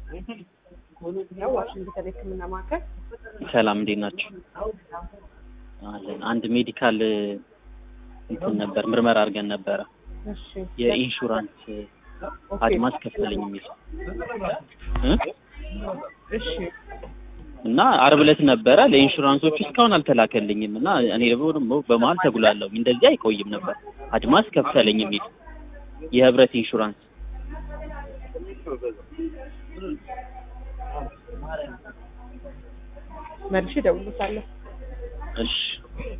ያው ዋሽንግተን ሕክምና ማዕከል ሰላም እንዴት ናቸው? አለን። አንድ ሜዲካል እንትን ነበር ምርመራ አድርገን ነበረ እሺ የኢንሹራንስ ኦኬ። አድማስ ከፈለኝ የሚል እ? እሺ እና አርብ ዕለት ነበረ ለኢንሹራንሶቹ እስካሁን አልተላከልኝም እና እኔ ደግሞ ደግሞ በመሀል ተጉላለሁ እንደዚህ አይቆይም ነበር አድማስ ከፈለኝ የሚል የህብረት ኢንሹራንስ መልሼ እደውልልዎታለሁ። እሺ